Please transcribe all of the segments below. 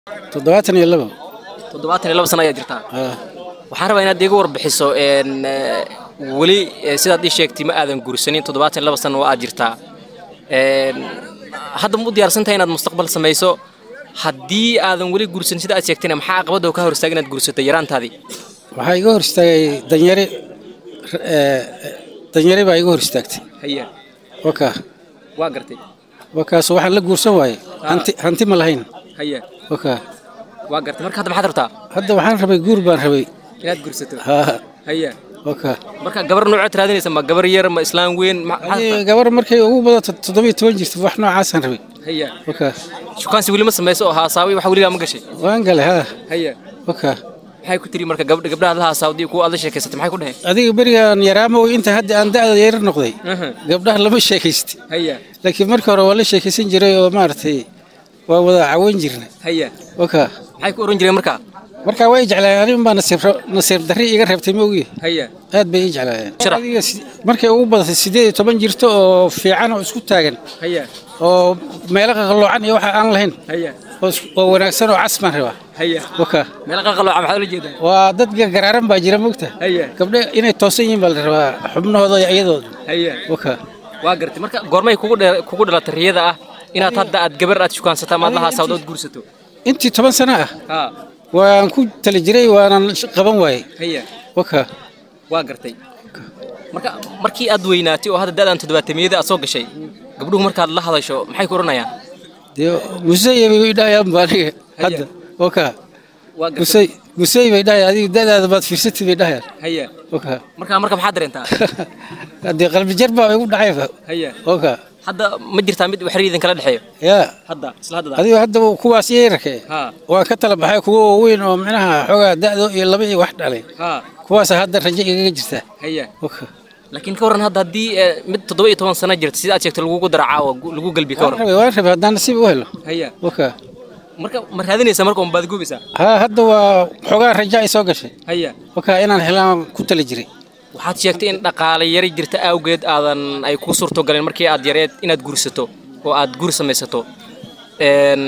toddobaatan iyo labo toddobaatan iyo laba sano ayaa jirtaa Ah, waxaan rabaa inaad iiga warbixiso een, eh, weli eh, sidaad ii sheegtay ma aadan guursanin toddobaatan iyo laba sano waa aad jirtaa Een, hadda ma u diyaarsantahay inaad mustaqbal samayso haddii aadan weli guursan sida aad sheegtayna maxaa caqabadda oo ka hor istaaga inaad guursato yaraantaadii waxaa iga hor istaagay danyari eh, danyari baa iga hor istaagtay haya wakaa waa gartay wakaas waxaan la guursan waaye hanti hanti ma lahayn haya wakaa waa gartay marka hadda maxaad rabtaa hadda waxaan rabay guur baan rabay inaad guursato haa haya wakaa marka gabar noocood raadinaysa ma gabar yar ma islaan weyn ma- maxaad Hadii rabtaa? gabar markay ugu badato toddobiyo toban jirto wax noocaasaan rabay haya wakaa shukaansi weli ma samayso oo haasaawi waxa weligaa ma gashay waan galay haa haya wakaa maxay ku tiri marka gabdha gabdhaha la haasaawdii kuwa aad la sheekaysatay maxay ku dhaheen adiga berigaan yaraamow inta hadda aan da'da yar noqday Aha. gabdhaha lama sheekaysti haya laakiin markii hore waa la sheekaysan jiray oo maaragtay waa wada cawan jirna haya wakaa maxay ku oran jireen marka markaa way jeclaayeen anin baa nasiib nasiib darri iga reebtay ma ogi haya aad bay ii jeclaayeen Sharax. adiga si- markay ugu badatay sideed iyo toban jirto oo fiican oo isku taagan haya oo meelo qaqalloocan iyo waxa aan lahayn haya oo is- oo wanaagsan oo cas baan rabaa haya wakaa meel qaqalooca maxaad ula jeedaa waa dad gargaraaran baa jira mogta haya gabdhe inay toosan yihiin baa la rabaa xubnahooda iyo iyadooda haya wakaa waa gartay marka goormay kugu dhe- kugu dhalatay riyada ah inaad hadda aad gabar aad shukaansataa maad la haasaawdo ood guursato intii toban sano ah ha waan ku tali jiray waanan sh- qaban waayey haya wakaa waa gartay marka markii aad weynaatay oo hadda da'dan toddobaatamiyada aad soo gashay gabdhuhu markaad la hadasho maxay ku odhanayaan dee musey bay idhahayaan ba aniga hadda wakaa waa gartay musey musey bay dhahayaan adiga da'daada baad fiirsatay bay dhahayaan haya wakaa marka marka maxaad dareentaa haddee qalbi jar baa igu dhacayba haya wakaa hadda ma jirtaa mid wax idin kala dhexeeyo yaa hadda isla hadda adiga hadda kuwaas iyay rakee ha waan ka tala baxay kuwa waaweyn oo micnaha xoogaa da'do iyo laba iyo wax dhalay ha kuwaasa hadda rajo igaga jirta haya wakaa laakiin ka warran hadda haddii eh, mid toddoba iyo toban sano jirta sida aad sheegtay lagugu daracaa oo gu- lagu galbi ka waan warran rabay waan rabay haddaan nasiib u helo haya wakaa marka ma raadinaysa marka un baad gubaysaa haa hadda waa xoogaa rajo ay soo gashay haya wakaa inaan helaan ku tali jiray waxaad sheegtay in dhaqaale yari jirta awgeed aadan ay ku suurto galeen markii aad yareed inaad guursato oo aad guur samaysato Een,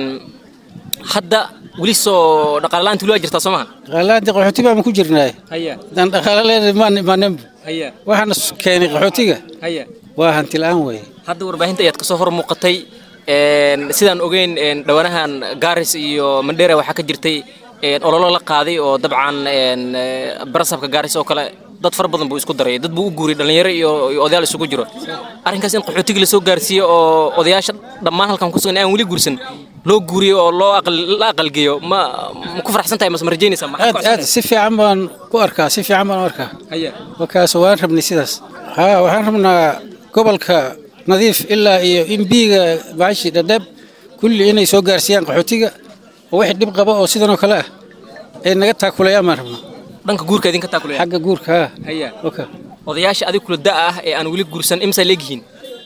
hadda weli soo dhaqaale la'aanta weli waa jirtaa soo maha dhaqaalaanti qaxooti baan ku jirnaay haya haddaan dhaqaalo leenahay maan imaaneenba haya waxaana s- keenay qaxootiga haya waa hanti la'aan weeye hadda warbaahinta ayaad kasoo hor muuqatay Een, sidaan ogeyn een, dhawanahan gaaris iyo mandheera waxaa ka jirtay een, ololo la qaaday oo dabcan een, eh, barasabka gaaris oo kale dad fara badan buu isku daray dad buu u guuriyay dhalinyaro iyo iyo odayaal isugu jiro arrinkaas in qaxootiga lasoo gaarsiiyo oo odayaasha dhammaan halkan ku sugan ee aan weli guursan loo guuriyo oo loo aqal- la aqalgeeyo ma ma ku faraxsan tahay mase ma rajaynaysaa maxaad aad ku aad codsanaysaa? si fiican baan ku arkaa si fiican baan u arkaa haya wakaas waan rabnay sidaas haa waxaan rabnaa gobolka nadiif ilaa iyo imbiiga baashi dhadheeb kulli inay soo gaarsiiyaan qaxootiga oo wixii dhib qaba oo sidan oo kale ah ay naga taakulayaan baan rabnaa dhanka guurka idinka taakulaya xagga guurka haa haya waka odayaasha adig kula da ah ee aan weli guursan imsa leegyihiin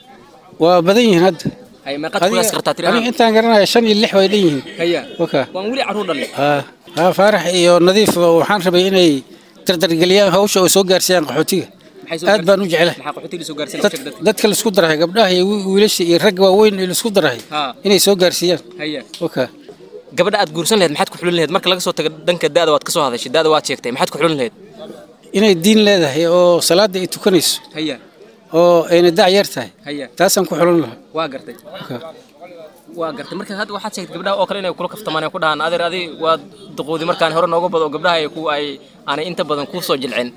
waa badan yihiin hadda haya meeqaad kulaas qartaa aniga tirahaan intaan garanaya shan iyo lix way dhan yihiin haya waka waan weli carruur dhalin haa haa faarax iyo nadiif waxaan rabay inay dardargeliyaan hawsha oo soo gaarsiiyaan qaxootiga Maxay soo aad baan u jeclahay maxaa qaxootiga soo gaarsiin dad- dadka laisku darahay gabdhaha iyo wi- wiilasha iyo ragga waaweyn ee laisku darahay Haa. inay soo gaarsiiyaan haya waka gabadha aad guursan lahayd maxaad ku xulin lahayd marka laga soo tago dhanka da'da waad ka soo hadashay da'da waad sheegtay maxaad ku xulin lahayd inay diin leedahay oo salaada ay tukanayso haya oo ayna dac yar tahay haya taasaan ku xulan lahaa waa gartay Waka. waa gartay marka hadda waxaad sheegtay gabdhaha oo kale inay kula kaftamaan ay ku dhahaan adeer adi waad duqoodi markaan hore nooga bado oo gabdhaha ay ku ay aanay inta badan kuu soo jilcin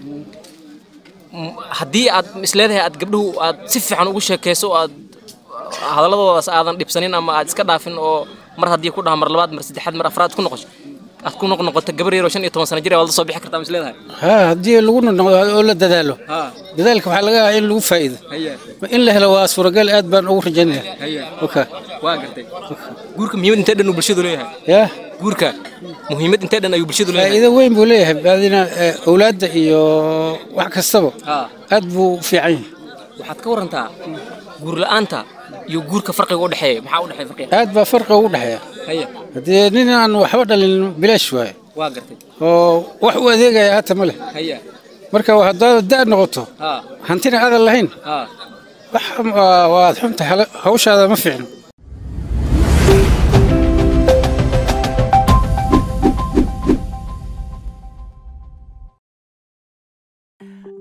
M- haddii aad isleedahay aad gabdhuhu aad si fiican ugu sheekayso oo aad hadalladoodaas aadan dhibsanin ama aad iska dhaafin oo mar haddii ku dhaha mar labaad mar saddexaad mar afraad ku noqosho aad ku noq noqoto gabar yar oo shan iyo toban sano jir waad la soo bixi kartaa ma isleedahay haa haddii lagu noqdo oo la dadaalo ha dadaalka waxaa laga yaabaa in lagu faa'iido haya in la helo waa suuragal aad baan ugu rajaynaya haya waka waa gartay guurka muhiimad intee dhan uu bulshadu leeyahay yaa guurka muhiimad intee dhan ayuu bulshadu leeyahay faa'iido weyn buu leeyahay baadina eh, awlaadda iyo wax kastaba ha aad buu u fiican yahay waxaad ka warantaa guur la'aanta iyo guurka farqiga u dhexeeya maxaa u dhexeeya farqiga aad baa farqi ugu dhexeeya haya haddii nin aan waxba dhalin bilaash waaye waa gartay oo wax u adeegaya hata ma leh haya marka haddaad da' noqoto ha hantina aadan lahayn ha wax waa- waad xunta hawshaada ma fiicno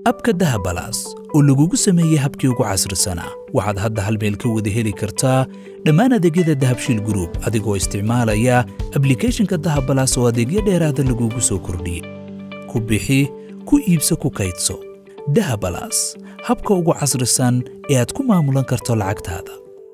abka dahabalaas oo lagugu sameeyey habkii ugu casrisanaa waxaad hadda hal meel ka wada heli kartaa dhammaan adeegyada dahabshiil gruub adigoo isticmaalaya ablikhethonka dahabalaas oo adeegyo dheeraada lagugu soo kordhiyey ku bixi ku iibso ku kaydso dahabalaas habka ugu casrisan ee aad ku maamulan karto lacagtaada